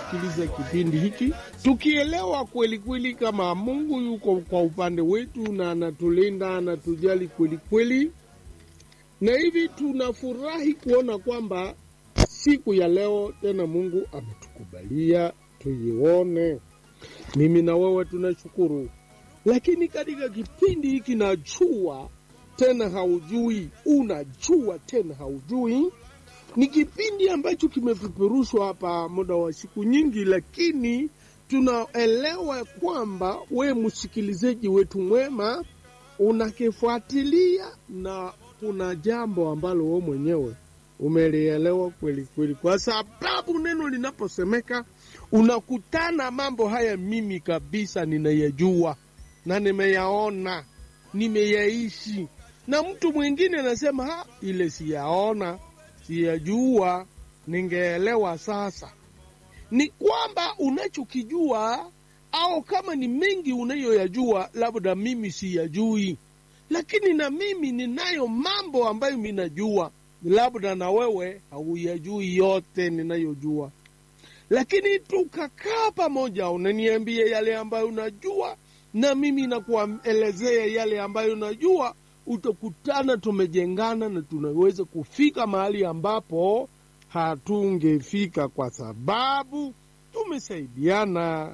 kusikiliza kipindi hiki, tukielewa kweli kweli kama Mungu yuko kwa upande wetu na anatulinda, anatujali kweli kweli, na hivi tunafurahi kuona kwamba siku ya leo tena Mungu ametukubalia tuione. Mimi na wewe tunashukuru, lakini katika kipindi hiki najua tena haujui, unajua tena haujui. Ni kipindi ambacho kimepeperushwa hapa muda wa siku nyingi, lakini tunaelewa kwamba we msikilizaji wetu mwema unakifuatilia na kuna jambo ambalo we mwenyewe umelielewa kweli kweli, kwa sababu neno linaposemeka unakutana mambo haya, mimi kabisa ninayajua na nimeyaona, nimeyaishi, na mtu mwingine anasema ha, ile siyaona, siyajua, ningeelewa. Sasa ni kwamba unachokijua au kama ni mengi unayoyajua, labda mimi siyajui, lakini na mimi ninayo mambo ambayo minajua labda na wewe hauyajui yote ninayojua, lakini tukakaa pamoja, unaniambia yale ambayo unajua na mimi nakuelezea yale ambayo unajua, utakutana tumejengana na tunaweza kufika mahali ambapo hatungefika kwa sababu tumesaidiana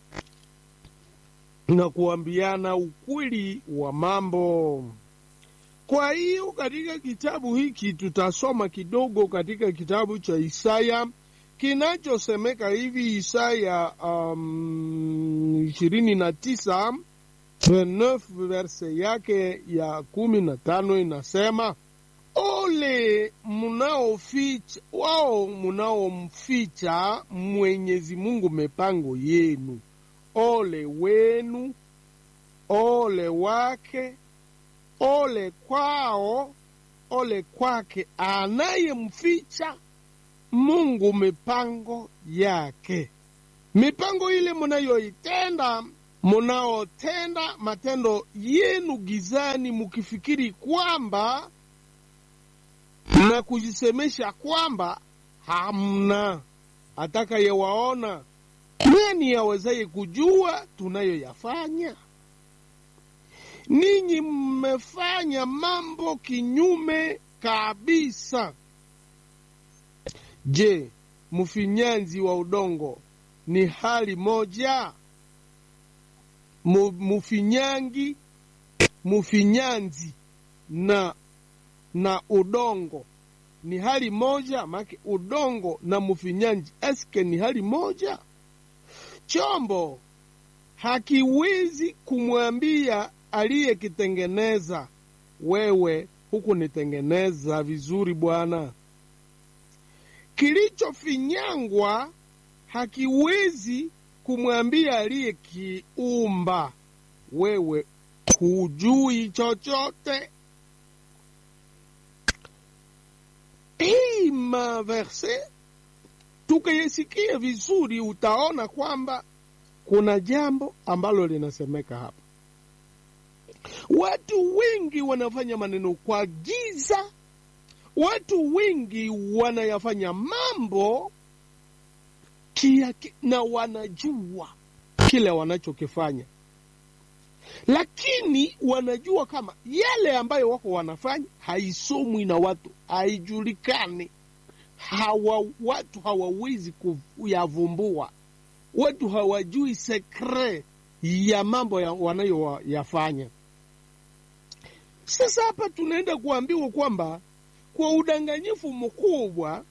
na kuambiana ukweli wa mambo. Kwa hiyo katika kitabu hiki tutasoma kidogo katika kitabu cha Isaya kinachosemeka hivi, Isaya ishirini na tisa verse yake ya kumi na tano inasema, ole munaoficha wao munaomficha Mwenyezi Mungu mipango yenu, ole wenu, ole wake Ole kwao, ole kwake anayemficha Mungu mipango yake. Mipango ile munayoitenda, munaotenda matendo yenu gizani, mukifikiri kwamba na kujisemesha kwamba hamna atakayewaona. Nani awezaye kujua tunayoyafanya? Ninyi mmefanya mambo kinyume kabisa. Je, mfinyanzi wa udongo ni hali moja? Mfinyangi, mfinyanzi na na udongo ni hali moja? Make udongo na mfinyanzi eske ni hali moja? Chombo hakiwezi kumwambia aliyekitengeneza wewe, huku nitengeneza vizuri bwana. Kilichofinyangwa hakiwezi kumwambia aliyekiumba wewe, hujui chochote. Hii maverse tukayesikia vizuri, utaona kwamba kuna jambo ambalo linasemeka hapa. Watu wengi wanafanya maneno kwa giza. Watu wengi wanayafanya mambo kia, na wanajua kile wanachokifanya, lakini wanajua kama yale ambayo wako wanafanya haisomwi na watu, haijulikani. Hawa watu hawawezi kuyavumbua, watu hawajui sekre ya mambo ya wanayoyafanya. Sasa hapa tunaenda kuambiwa kwamba kwa udanganyifu mkubwa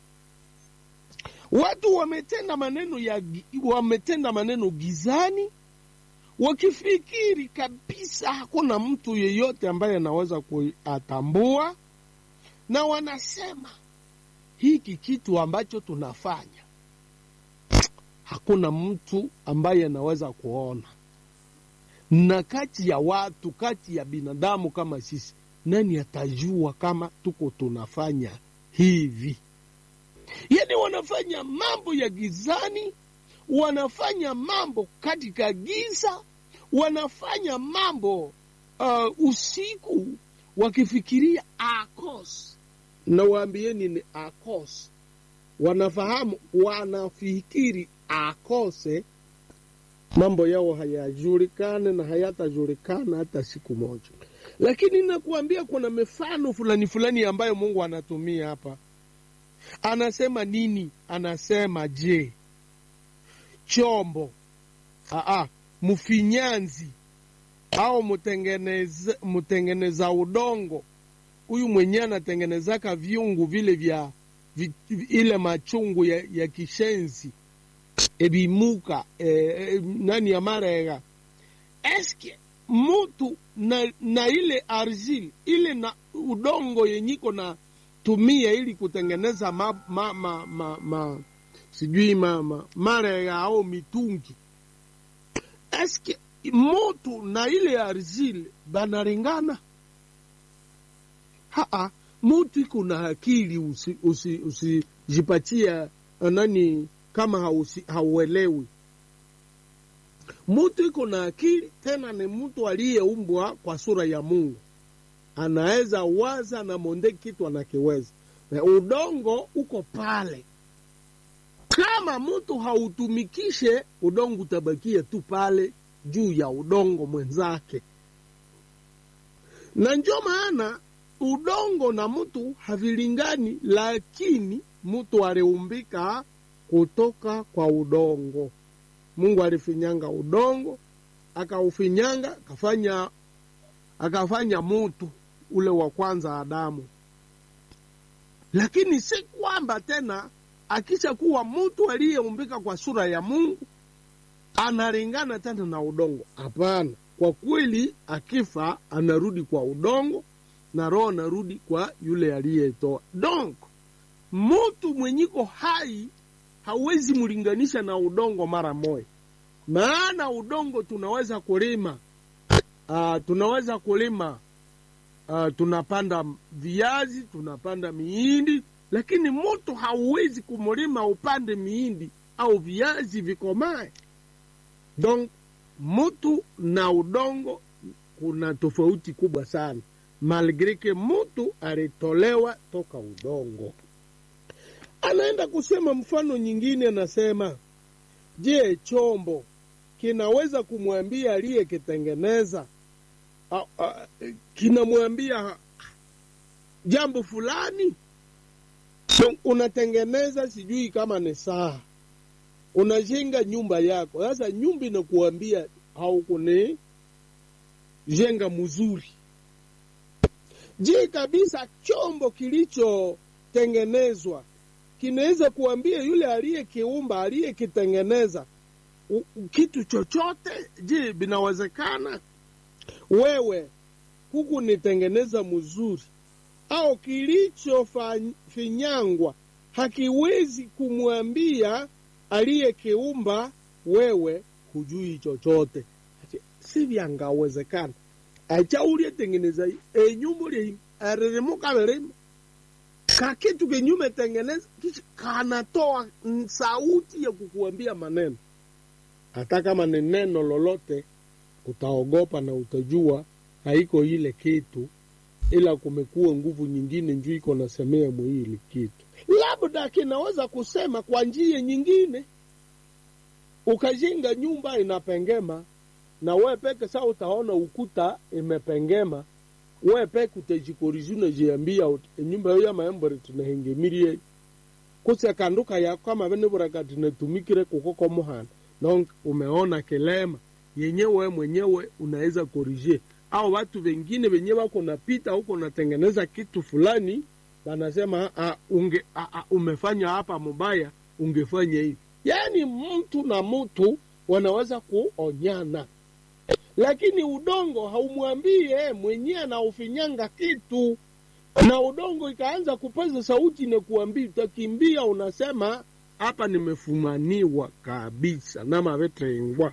watu wametenda maneno ya wametenda maneno gizani, wakifikiri kabisa hakuna mtu yeyote ambaye anaweza kuyatambua, na wanasema hiki kitu ambacho tunafanya hakuna mtu ambaye anaweza kuona na kati ya watu, kati ya binadamu kama sisi, nani atajua kama tuko tunafanya hivi? Yani wanafanya mambo ya gizani, wanafanya mambo katika giza, wanafanya mambo uh, usiku, wakifikiria akos. Nawaambieni ni akos wanafahamu, wanafikiri akose mambo yao hayajulikane na hayatajulikana hata siku moja. Lakini nakuambia kuna mifano fulani fulani ambayo Mungu anatumia hapa. Anasema nini? Anasema je, chombo aa, mfinyanzi au mtengeneza, mtengeneza udongo huyu mwenyewe anatengenezaka viungu vile vya vi, ile machungu ya, ya kishenzi ebimuka e, e, nani amarega eske mutu na, na ile argile ile na udongo yenyiko na tumia ili kutengeneza ma, ma, ma, ma, ma, sijui ma, ma, marega au mitungi eske mutu na ile argile banalingana? Haa, mutu iko na akili, usijipatia usi, usi nani kama hausi, hauelewi. Mutu iko na akili, tena ni mtu aliyeumbwa kwa sura ya Mungu, anaweza waza na monde kitu anakiweza. Na udongo uko pale, kama mtu hautumikishe udongo utabakia tu pale juu ya udongo mwenzake, na ndio maana udongo na mtu havilingani, lakini mtu aliumbika kutoka kwa udongo. Mungu alifinyanga udongo, akaufinyanga akafanya akafanya mutu ule wa kwanza Adamu. Lakini si kwamba tena akisha kuwa mtu aliyeumbika kwa sura ya Mungu analingana tena na udongo. Hapana, kwa kweli akifa anarudi kwa udongo na roho narudi kwa yule aliyetoa. Donc mutu mwenyiko hai hawezi mlinganisha na udongo mara moja, maana udongo tunaweza kulima uh, tunaweza kulima uh, tunapanda viazi, tunapanda miindi, lakini mutu hauwezi kumlima upande miindi au viazi vikomae. Donc mutu na udongo kuna tofauti kubwa sana malgre ke mutu alitolewa toka udongo. Anaenda kusema mfano nyingine, anasema je, chombo kinaweza kumwambia aliyekitengeneza, kinamwambia jambo fulani? Unatengeneza sijui kama ni saa, unajenga nyumba yako. Sasa nyumba inakuambia haukuni jenga mzuri Je, kabisa chombo kilichotengenezwa kinaweza kuambia yule aliyekiumba aliyekitengeneza kitu chochote? Je, binawezekana wewe huku nitengeneza mzuri au kilichofinyangwa hakiwezi kumwambia aliyekiumba wewe hujui chochote? Si vyangawezekana acha ulietengeneza enyumba lie aririmuka vilima kakitu kenyume tengeneza kisha kanatoa sauti ya kukuambia maneno. Hata kama ni neno lolote, utaogopa na utajua haiko ile kitu, ila kumekuwa nguvu nyingine njuu iko nasemea mwili kitu, labda kinaweza kusema kwa njia nyingine. Ukajenga nyumba inapengema na we peke sa utaona ukuta imepengema, we peke utajikorizi unajiambia enyumba yo ya maembore tunahengemirie kuse kanduka yako kama vene buraka tunatumikire kukoko muhana na umeona kilema yenye we mwenyewe unaweza korije, au watu wengine wenye wako napita huko natengeneza kitu fulani, wanasema a, unge, a, a, umefanya hapa mubaya, ungefanya hivi. Yani mtu na mtu wanaweza kuonyana lakini udongo haumwambii yeye mwenyewe anaufinyanga kitu, na udongo ikaanza kupaza sauti na kuambia, utakimbia, unasema hapa nimefumaniwa kabisa namavetrengwa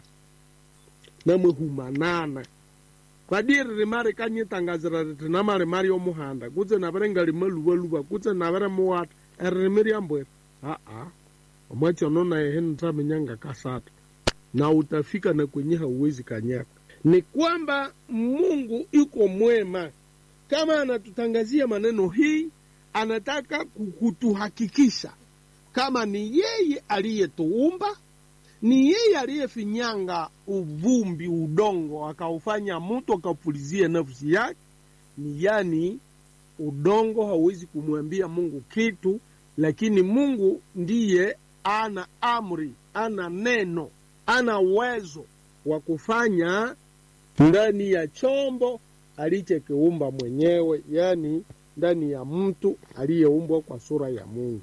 namwehumanana kwadiri rimari kanyitangazira riti namari mari omuhanda kutse navere ngalimaluvaluva kutse navere muwata eririmi ryambwera aa omwachono naye henitamenyanga kasata na utafika na kwenye hauwezi kanyaka ni kwamba Mungu iko mwema. Kama anatutangazia maneno hii, anataka kutuhakikisha kama ni yeye aliyetuumba, ni yeye aliyefinyanga uvumbi, udongo, akaufanya mtu akapulizia nafsi yake. Ni yani udongo hauwezi kumwambia Mungu kitu, lakini Mungu ndiye ana amri, ana neno, ana uwezo wa kufanya ndani ya chombo alichokiumba mwenyewe, yani ndani ya mtu aliyeumbwa kwa sura ya Mungu.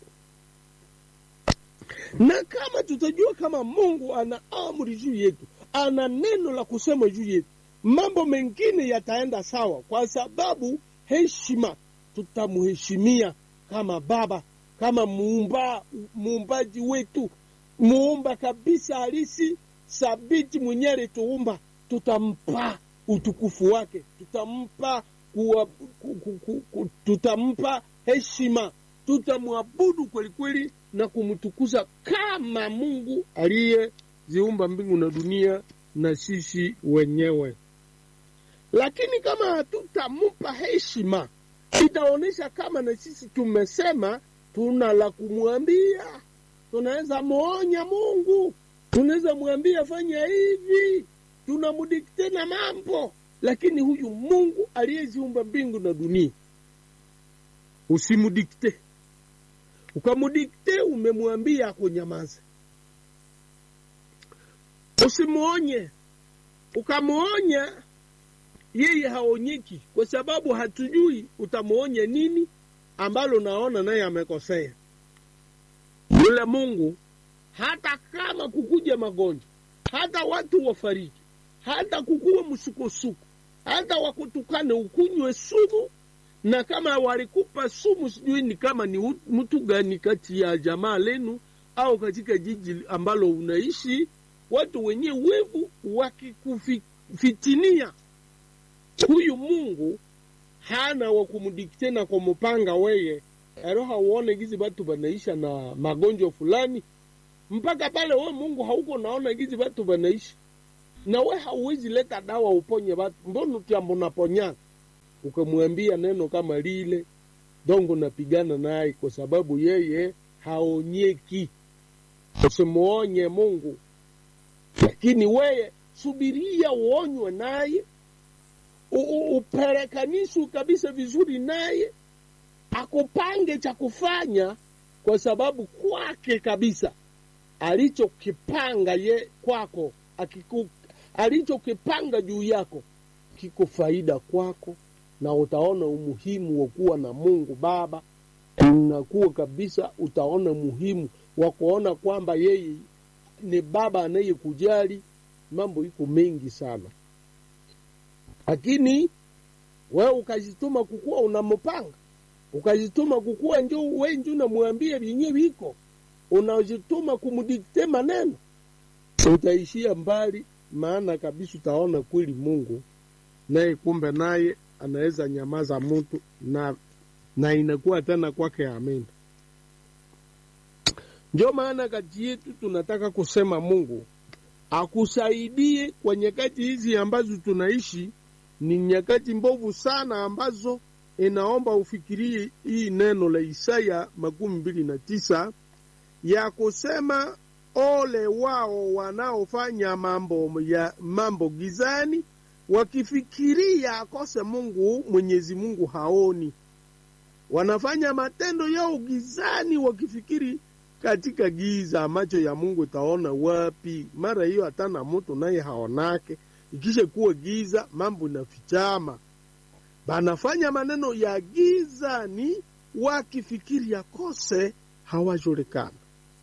Na kama tutajua kama Mungu ana amri juu yetu, ana neno la kusema juu yetu, mambo mengine yataenda sawa, kwa sababu heshima, tutamheshimia kama Baba, kama muumba, muumbaji wetu, muumba kabisa halisi, sabiti, mwenyewe alituumba, tutampa utukufu wake, tutampa kuwa, ku, ku, ku, ku, tutampa heshima, tutamwabudu kweli kweli na kumtukuza kama Mungu aliyeziumba mbingu na dunia na sisi wenyewe. Lakini kama hatutampa heshima, itaonyesha kama na sisi tumesema tuna la kumwambia. Tunaweza muonya Mungu, tunaweza mwambia fanya hivi, tunamudikte na mambo, lakini huyu Mungu aliyeziumba mbingu na dunia usimudikte. Ukamudikte, umemwambia akunyamaze. Usimuonye, ukamuonya yeye haonyeki, kwa sababu hatujui utamuonye nini ambalo naona naye amekosea. Yule Mungu hata kama kukuja magonjwa, hata watu wafariki, hata kukuwa msukosuko, hata wakutukane ukunywe sumu, na kama walikupa sumu, sijui ni kama ni mtu gani kati ya jamaa lenu au katika jiji ambalo unaishi, watu wenye wevu wakikufitinia, huyu Mungu hana wa kumdikte na kumupanga weye ero hauone gizi batu banaisha na magonjwa fulani mpaka pale we Mungu hauko naona gizi batu banaishi na we hauwezi leta dawa uponye batu, mbona utiambo naponyana ukamwambia neno kama lile dongo napigana naye, kwa sababu yeye haonyeki. Usimuonye Mungu, lakini weye subiria uonywe naye, upelekanishwe kabisa vizuri naye, akupange cha kufanya, kwa sababu kwake kabisa alichokipanga ye kwako akiku, alichokipanga juu yako kiko faida kwako, na utaona umuhimu wa kuwa na Mungu Baba. Unakuwa kabisa, utaona muhimu wa kuona kwamba yeye ni Baba anayekujali. Mambo iko mengi sana, lakini wewe ukajituma kukuwa unampanga, ukajituma kukuwa njo we njo unamwambia vyenye viko, unajituma kumdikte maneno, utaishia mbali, maana kabisa utaona kweli Mungu naye kumbe naye anaweza nyamaza mtu na na inakuwa tena kwake amina. Ndio maana kati yetu tunataka kusema Mungu akusaidie kwa nyakati hizi ambazo tunaishi. Ni nyakati mbovu sana ambazo inaomba ufikirie hii neno la Isaya makumi mbili na tisa ya kusema ole wao wanaofanya mambo ya mambo gizani wakifikiria akose Mungu, Mwenyezi Mungu haoni. Wanafanya matendo yao gizani, wakifikiri katika giza, macho ya Mungu taona wapi? Mara hiyo hatana mtu naye haonake, ikisha kuwa giza, mambo inafichama. Banafanya maneno ya gizani, wakifikiri akose hawajulikana.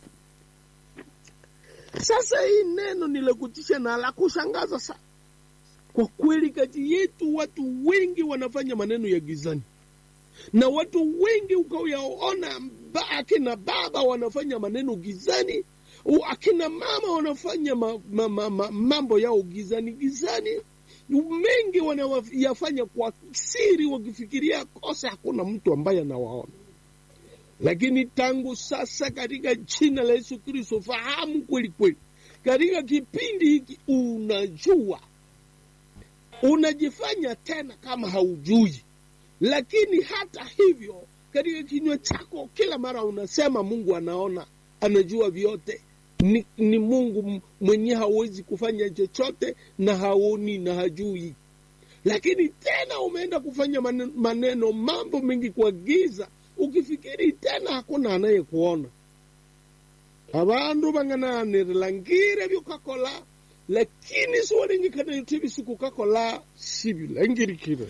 Sasa hii neno ni la kutisha na la kushangaza sana. Kwa kweli kati yetu watu wengi wanafanya maneno ya gizani, na watu wengi ukayaona, akina baba wanafanya maneno gizani, akina mama wanafanya ma, ma, ma, ma, mambo yao gizani gizani, mengi wanayafanya kwa siri, wakifikiria kosa, hakuna mtu ambaye anawaona. Lakini tangu sasa, katika jina la Yesu Kristo, fahamu kweli kweli, katika kipindi hiki unajua unajifanya tena kama haujui, lakini hata hivyo katika kinywa chako kila mara unasema Mungu anaona, anajua vyote ni, ni mungu mwenye hawezi kufanya chochote na haoni na hajui lakini tena umeenda kufanya maneno, maneno mambo mengi kwa giza ukifikiri tena hakuna anayekuona abandu bangananirila ngire byukakola lakini siwalengekana yuti bisikukakola sibilangirikire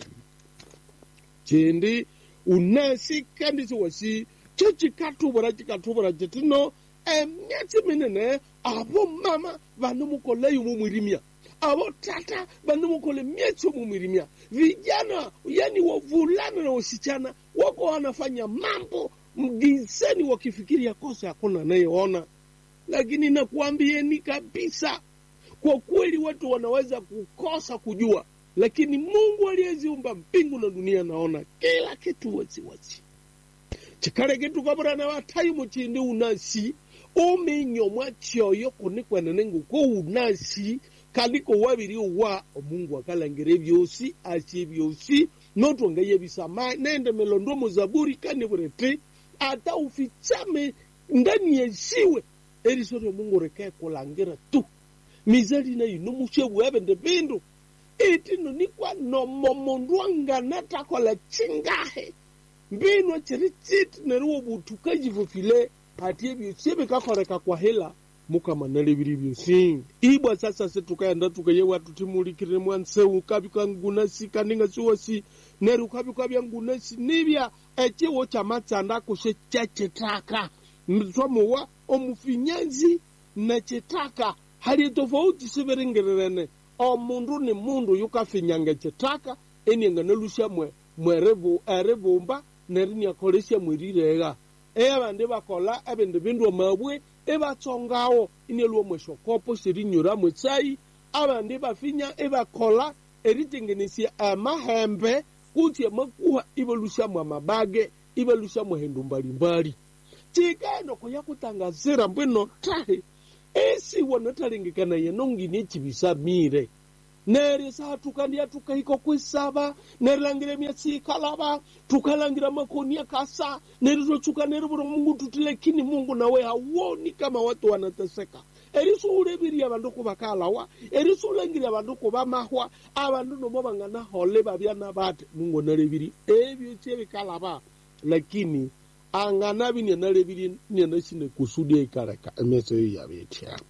chindi unasi kandi siwasi cho chikatubura chikatubura chitino emyatsi minene abo mama vanomukola yumu mwirimia avo tata vanomukola myatsi yomu mwirimia vijana yani wavulana na wasichana wako wanafanya mambo mgizeni wakifikiria kosa hakuna anayeona lakini nakuambieni kabisa kwa kweli watu wanaweza kukosa kujua lakini mungu aliyeziumba mbingu na dunia naona kila kitu wasiwasi chikale kitu kaburana watayi muchindi unasi uminyomwa chyoyo kunikwenene nguko unasi kaliko wabiri wa omungu akalangire byosi asye byosi notwongaye bisama nende melondo muzaburi kaniburete ata ufichame ndani yesiwe eriso lyo mungu reke kulangira tu mizali na ino mushebu ebende bindu itino nikwa nomo mundu angana takola chingahe mbino chiri chiti neriwo butuka jivufile ati ebyosi ebikakoreka kwa hela mukamanale biri byosi ibwa sasa situkaenda tukaye watu timulikire mwanseu kabika ngunasi kaninga siwasi neru kabika bya ngunasi nibya echiwo cha matsanda kushe cha chitaka mtwamuwa omufinyanzi na chitaka hali tofauti siviringirirene omundu ni mundu yukafinyanga chitaka enianga nalusha mwe mwerevu erivumba nerinyakolesya mwirirega eyabandi bakola ebindu bindu mabwe ebatsongawo inelwo mweshokopo sirinyura mwetsai abandi bafinya ebakola eritengenesya amahembe kutsi amakuha ibalushamu amabage ibalushamu hendu mbalimbali chikaeno kuya kutangazira mbwino tahe esi wanatalengekana yenongini echibisamire neri saa tukandia tukahiko kwisaba nerilangire myatsi ikalaba tukalangira makoni akasa nerizochuka nerivura mungu tuti lakini mungu nawe hauoni kama watu wanateseka erisuuleviria vandu kuvakalawa erisuulangiria vandu kuvamahwa avandu nomo vanganahole vavyana vati mungu naleviri evyo chevikalava lakini anganavi nianaleviri nianashine kusudia ikaleka emeso iyo yavetya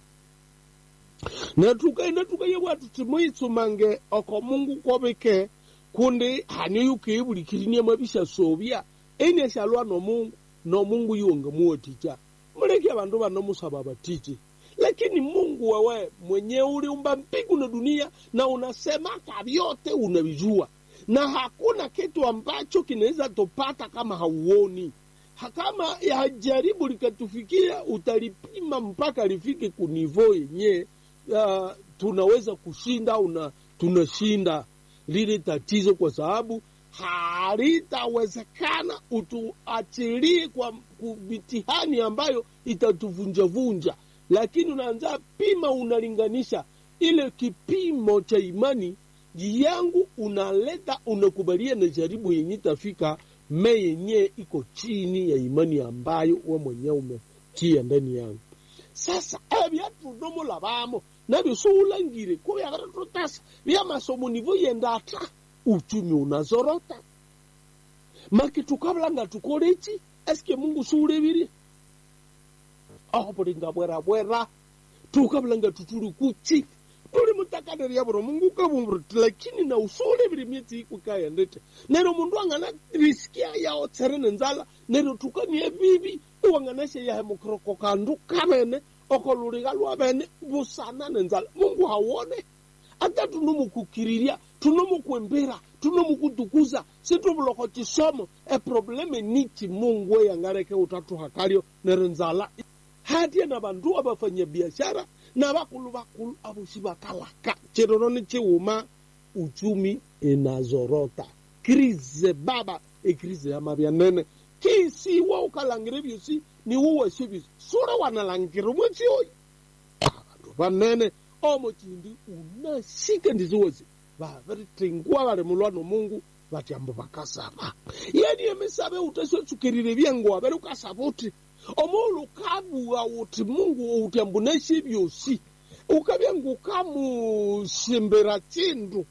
natukaenda tukaye watu timoitsumange oko mungu kovike kundi hanyo yukeevulikirinie mwavisha sovya eni ashalwa nomungu nomungu iwonge muoticha muleke vandu vanomusava vatichi lakini mungu wewe mwenye uliumba mbingu na dunia na unasemaka vyote unavijua na hakuna kitu ambacho kinaweza tupata kama hauoni Ha- kama ya jaribu likatufikia utalipima mpaka lifike kunivo yenye uh, tunaweza kushinda una tunashinda lile tatizo kwa sababu halitawezekana utuachilie kwa ku- mitihani ambayo itatuvunjavunja lakini unaanza pima unalinganisha ile kipimo cha imani yangu unaleta unakubalia na jaribu yenye itafika me yenye iko chini ya imani ambayo we mwenyewe umetia ndani yangu sasa ebyatu nomulavamo nabyo siulangire kubyakata tutasa byamasomo nivo yenda ata uchumi unazorota maki tukavulanga tukolechi eske mungu siulevirie aho bulinga bwerabwera tukavulanga tutuli kuchi tuli mutakaneria vuro mungu ukavumburiti lakini na usulevire myetsi ikwikayendete nero mundu angana risikia yao tsere nenzala nero tukanie vivi uwanganashe yahe mukroko kandu kavene okoluliga lwavene vusana nenzala mungu hawone ata tunomukukiriria tunomukwembera tunomukutukuza situvuloko chisomo eprobleme nichi mungu eyangareke utatu hakalyo nero nzala hatiye na vandu avafanya biashara na vakulu vakulu avosi vakalaka chiroro ni chiuma uchumi inazorota krize baba ekrize ya mavyanene kisiwa ukalangire vyosi ni uweshe vyosi sura wanalangire mwetsi oyi vandu vanene omo chindi unashike ndiziwezi vaveritengua vari mulwano mungu vati ambo vakasava yani emisave utasotsukirire vyengo avere ukasava uti omulu kabua uti mungu uti ambuneshi byosi ukabya ngukamusimbira chindu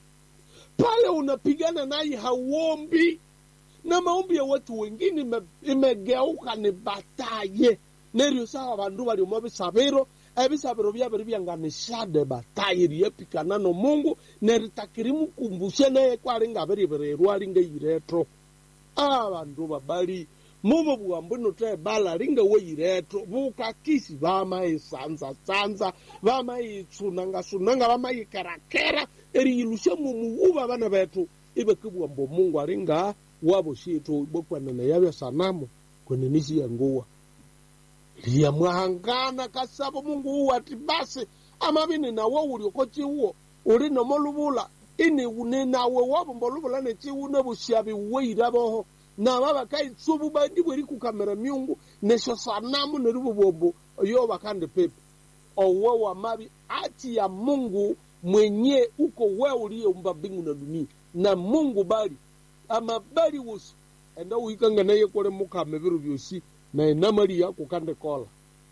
pale unapigana naye hauombi na maombi ya watu wengine ime- imegeuka ni bataye neryo sawa bandu bali omo bisabiro ebisabiro byabiri byanganishade bataye ryepikana nomungu neritakirimukumbushe naye kwali ngabiribirerwa lingeyiretho abandu babali mubo bwambu notebala lingeweyiretho bukakisi bamayisanzasanza bamayitsunangasunanga bamayikerakera eriyilusha mumuwuba bana bethu ibekibwamba omungu aringa wabo shithu bokwanana yabya sanamu kwenenisi yanguwa liyamwahangana kasaba mungu uwo ati basi amabini nawe uli oko chiwo uli nomolubula ini une nawe wabomba olubula nechiwu nebusyabi weira boho naba bakaitsubu bandi bweri kukamera myungu nesho sanamu neribubombo yo bakande pepe owe wa mabi ati ya mungu mwenye uko we uliyeumba mbingu na dunia na mungu bali amabali wosi enda uikanga naye kole mukame biro byosi na enamali yako kande kola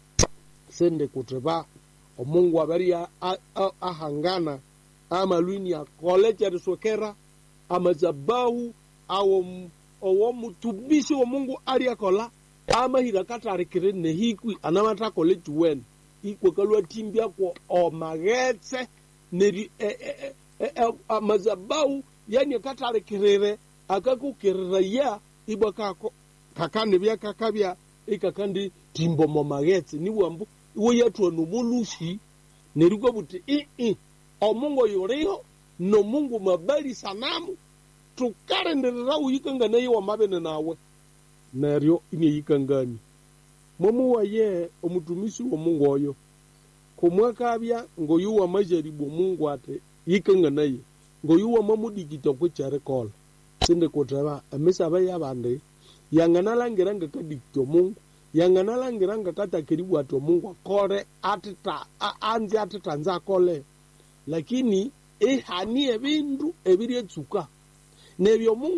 sende kuteba omungu abari a- a- a- ahangana amalwini akole charisokera amazabahu awo m- owo mutumishi wa mungu ali akola amahira katarikire nehikwi anamatakole chiwene ikwekalwa timbi ako omaghetse neri e- e- e- e- e- amazabahu yani akatarikirire akakukirira ya ibwa kako kakandi byakakabya ikakandi timbo momaghetse niwambu iwe yatwa nomulushi nerikwa buti ii omungu yuliho nomungu mabali sanamu tukarenderera uyikanga naye wamabene nawe neryo ineyikangani mwamuwaye omutumisi womungu oyo kumwakabya ngoyuwa majaribu omungu ati yikanga naye ngoyuwa mamudikita kwekyarikola sindi kuteba emisaba yabandi yanganalangira ngakadikita omungu yanganalangira ngakatakiribu ati omungu akole atita a- anzi atita nze akole lakini ihani ebindu ebiryetsuka nebyo omungu